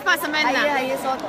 baan samaynaa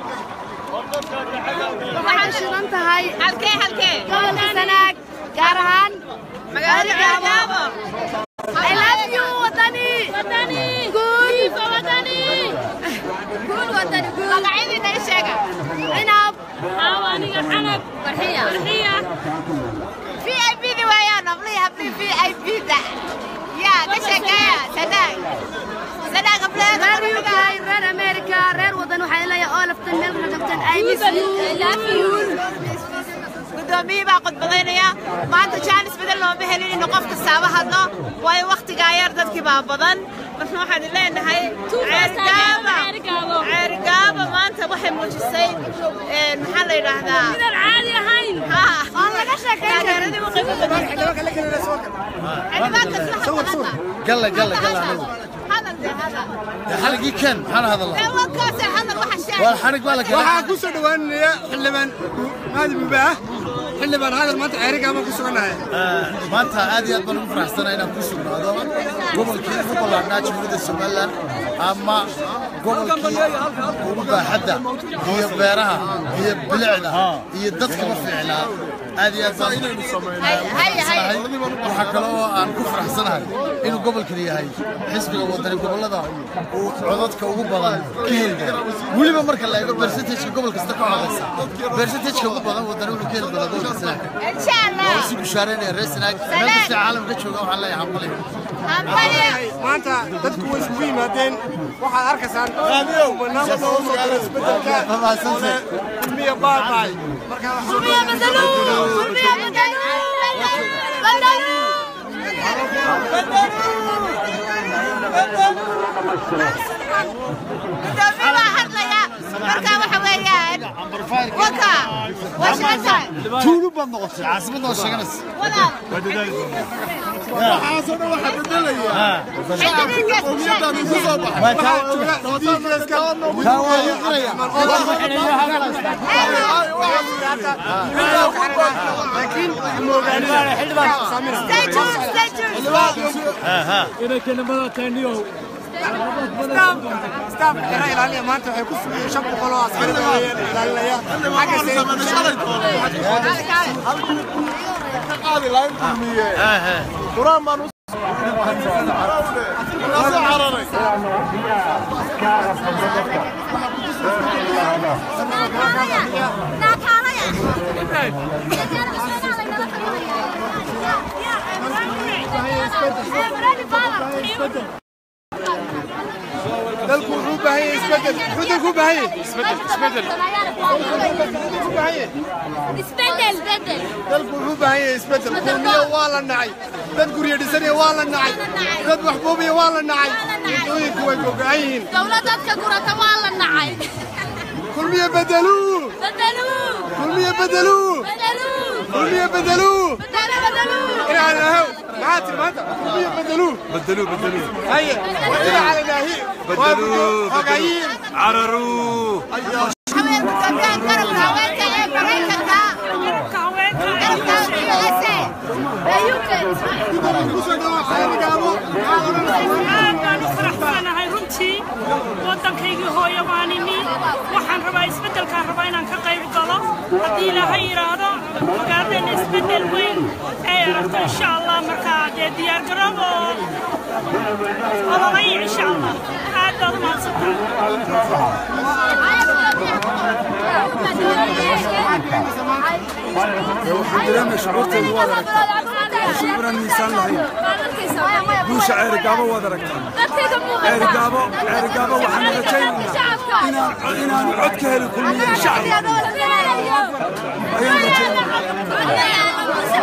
waxaan shidan tahay halkee halkee gobolka sanaag gaar ahaan magaalada gaabo I love you wadani wadani guul wadani guul wadani guul magacyadii naga sheega cinab aniga xanab farxiya farxiya v i p da waayaan hablihii hablihii v i p da yaa ka sheekeeya sanaag sanaag hableeda reer UK reer America reer wadan waxay leeyahay all of them meel ka joogtaan I miss you I love you guddoomiyihii baa khudbadaynaya maanta jaanis badan looma helin inuu qof kastaaba hadlo waayo wakhtigaa yar dadkii baa badan marka waxaan leenahay ceergaaba ceergaaba maanta waxay muujisay een, maxaa la yidhaahdaa midaan caadi ahayn aan laga sheekeyn taageeradii u qiimo badan xildhibaanka isla hadla galla galla galla anigu hadal dee hadal dee xaligii ken maxaan hadalnaa dee wankaase hadal waxa sheegay waa xarig baa la waxaan keenay ku soo dhowaanaya xildhibaan maadi mubaah xildhibaan hadal maanta ceerigaa baan ku sugannahay maanta aad iyo aad baan ugu faraxsanahay inaan ku sugnaado gobolkii ugu ballaarnaa jamhuuriyadda somalilan ama gobolkii ugu baaxadda iyo beeraha iyo bilicda iyo dadkaba fiicnaa aad iyo aad baan faraxsanahay waxaa kale oo aan ku faraxsanahay inuu gobolkan yahay xisbiga wadani gobollada uu codadka ugu badan ka heli doono weliba marka la eego bersentageka gobol kasta ka codaysa bersentageka ugu badan wadani wuxuu ka heli doonaa gobolka sanaag insha allah waa si bushaareynaya reer sanaag meel kasta caalamka jooga waxaan leeyahay hambaliyo hambaliyo maanta dadku way isugu yimaadeen waxaad arkaysaan banaanka loo soo diro isbedelka Mahadsantahay. kulmiya baabay marka Kulmiya bedeluu kulmiya bedeluu bedeluu gudoomiye baa hadlaya marka waxa weeyaan waka waa sheegtahay tuulu baad noqotay caasimad oo sheeganaysa walaal waxaasoo dhan waxaa bedelaya xildhibaankaas qowmiyadaadu ku soo baxay taa waa iqraya laakiin waxaa moogaanida xildhibaan stay tuned stay tuned staafka xira ilaaliya maanta waxay ku sugayeen shan boqol oo askari weeyaan ilaalinaya dalku wuxuu u baahan yahay isbedel muxuu dalku u baahan yahay isbedel bedel dalku wuxuu u baahan yahay isbedel kulmiyo waa la nacay dad guryo dhisanaya waa la nacay dad waxbuubiya waa la nacay waddooyinku way gogo'an yihiin dowlad dadka gurata waa la nacay kulmiyo bedeluu bedeluu kulmiyo bedeluu bedeluu kulmiyo bedeluu bedelu bedeluu inaan ahaw maxaa tiri maanta kulmiyo bedeluu بدلوا بدلوا haye wadina cala naahi بدلوا xogayiin عرروا haween gudoomiyaha garabka haweenka ee maraykanka garabka USA ee UK kusoo dhawaa xeerigaabo aad baan u faraxsanahay runtii waddankaygii hooyo baan imi waxaan rabaa isbeddelkaan rabaa inaan ka qayb galo haddii ilaahay yidhaahdo magaaladeenna isbeddel weyn ay aragto insha allah markaa dee diyaargaroob oo ololay insha allah aad baad u mahadsantahay guusha ceerigaabo waad aragtaan ceerigaabo ceerigaabo waxaan rajaynaynaa inaan inaan cod ka heli kulmiya shacabka ayaan rajaynaynaa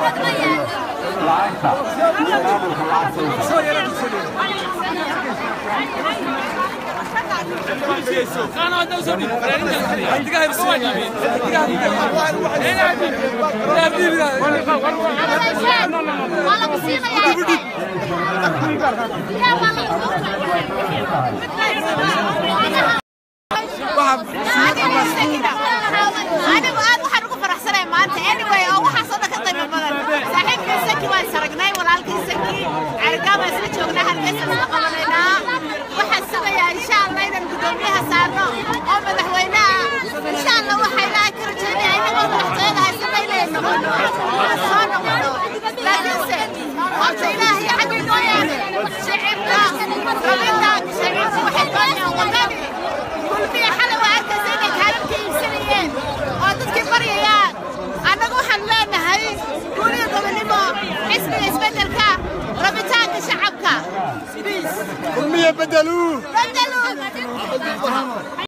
anigu aad waxaan ugu faraxsanay maanta anyway oo waxaasoo dhan ka qiimo badan saaxiibkii saki waan saragnay walaalkii saki cergaa baan isla joognaa halkaysaan isla qabanaynaa waxaan sugayaa insha allah inaan guddoomiyaha saarno oo madaxweynaha insha allah waxaa ilaahay ka rajaynaya inagoo madaxtooyada haysana inay noqono aan soo noqono laakiinse horta ilaahay xagga noo yaale shicibka rabitaanka shicibka waxay doonayaan wadani kulmiya xalay waa arkaysa inay kaalalka iibsanayeen oo dadkii baryayaan annagu waxaan leenahay guuriga gobonimo xisbiga isbeddelka rabitaanka shacabka kulmiya bedeluu bedeluu